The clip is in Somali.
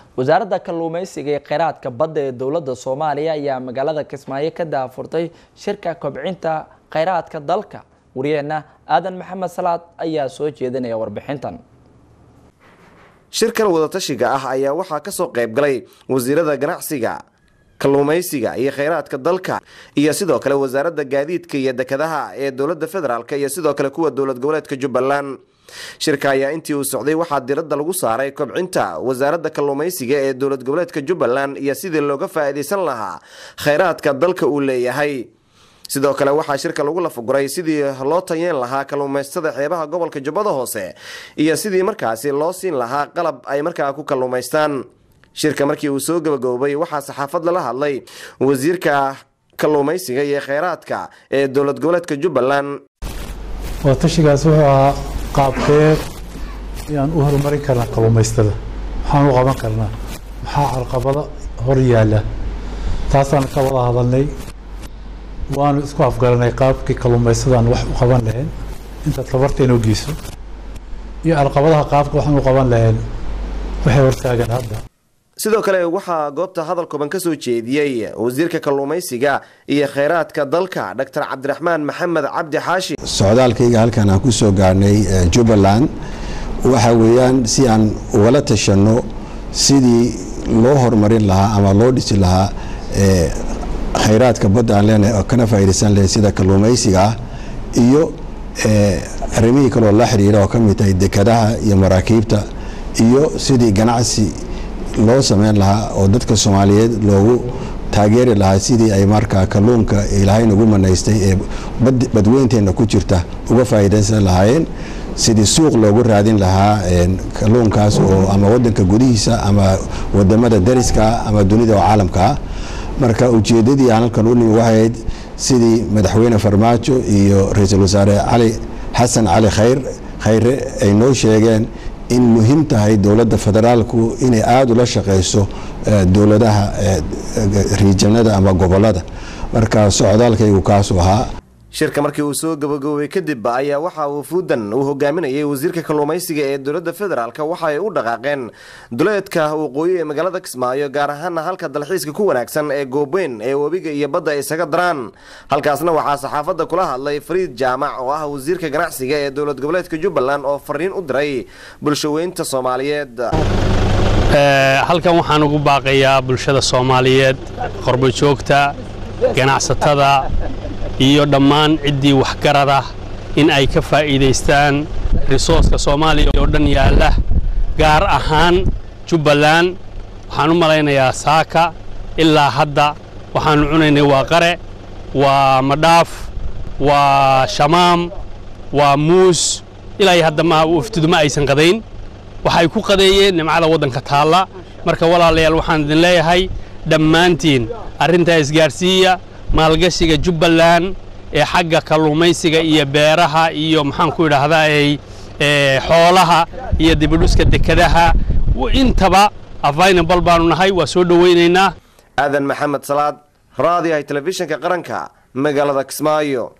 wasaaradda kalluumeysiga ee kheyraadka badda ee dowladda soomaaliya ayaa magaalada kismaayo ka daafurtay shirka kobcinta kheyraadka dalka wariyeenna aadan maxamed salaad ayaa soo jeedinaya warbixintan shirkan wadatashiga ah ayaa waxaa kasoo qayb galay wasiirada ganacsiga kalluumaysiga iyo kheyraadka dalka iyo sidoo kale wasaaradda gaadiidka iyo dekedaha ee dowladda federaalk iyo sidoo kale kuwa dowlad goboleedka jubbaland shirka ayaa intii uu socday waxaa diradda lagu saaray kobcinta wasaaradda kalluumaysiga ee dowlad goboleedka jubbaland iyo sidii looga faa'iidaysan lahaa kheyraadka dalka uu leeyahay sidoo kale waxaa shirka lagu lafaguray sidii loo tayeen lahaa kalluumaystada xeebaha gobolka jubbada hoose iyo sidii markaasi loo siin lahaa qalab ay markaa ku kalluumaystaan shirka markii uu soo gabagaboobay waxaa saxaafad lala hadlay wasiirka kalluumaysiga iyo kheyraadka ee dowlad goboleedka jubbaland wadatashigaas wuxuu ahaa qaabkee ayaan u horumarin karnaa kalluumaystada maxaan u qaban karnaa maxaa carqabada hor yaalla taasaan ka wada hadalnay waanu isku afgaranay qaabkii kalluumaysadaan wax u qaban lahayn intaad tabarteena u geyso iyo carqabadaha qaabka waxaan u qaban lahayn waxay hortaagan hadda sidoo kale waxaa goobta hadal kooban ka soo jeediyey wasiirka kalluumaysiga iyo kheyraadka dalka dr cabdiraxmaan maxamed cabdi xaashi socdaalkayga halkan aan ku soo gaarnay jubbaland waxa weeyaan si aan ugala tashanno sidii loo horumarin lahaa ama loo dhisi lahaa kheyraadka badda aan leenahay oo kana faa'iidaysan lahayn sida kalluumaysiga ah iyo arrimihii kaloo la xiriira oo ka mid tahay dekadaha iyo maraakiibta iyo sidii ganacsi loo sameyn lahaa oo dadka soomaaliyeed loogu taageeri lahaa sidii ay markaa kalluunka ilaahay nagu manaystay ee badweynteena ku jirta uga faa'iidaysan lahaayeen sidii suuq loogu raadin lahaa kalluunkaas oo ama wadanka gudihiisa ama wadamada dariska ama dunida oo caalamkaa marka ujeedadii aan halkan u nimi waxayd sidii madaxweyne farmaajo iyo ra-iisul wasaare cali xasan cali khayr khayre ay noo sheegeen in muhiim tahay dowladda federaalku inay aada ula shaqeyso dowladaha riijanada ama gobolada marka socdaalkaygu kaasuu ahaa shirka markii uu soo gabagaboobay kadib ayaa waxa uu fuudan uu hogaaminayay wasiirka kalluumaysiga ee dowladda federaalk waxa ay u dhaqaaqeen duleedka waqooyi ee magaalada kismaayo gaar ahaana halka dalxiiska ku wanaagsan ee goobeyn ee webiga iyo badda ay isaga daraan halkaasna waxaa saxaafadda kula hadlay fariid jaamac oo ah wasiirka ganacsiga ee dowlad goboleedka jubbaland oo fariin u diray bulshaweynta soomaaliyeed halkan waxaan ugu baaqayaa bulshada soomaaliyeed qorbojoogta ganacsatada iyo dhammaan ciddii waxgarada in ay ka faa'iidaystaan risooska soomaaliya oo dhan yaalla gaar ahaan jubbaland waxaan u malaynayaa saaka ilaa hadda waxaannu cunaynay waa qare waa madhaaf waa shamaam waa muus ilaa iyo hadda ma waftidu ma aysan qadayn waxay ku qadeeyeen nimcada waddanka taalla marka walaalayaal waxaan idin leeyahay dhammaantiin arrintaa isgaarsiiya maalgashiga jubbaland ee xagga kalluumaysiga iyo beeraha iyo maxaan ku idhaahdaa xoolaha iyo dibidhuska dekadaha intaba avaynabal baanu nahay waa soo dhowaynaynaa aadan maxamed salaad raadiyahay telefishinka qaranka magaalada kismaayo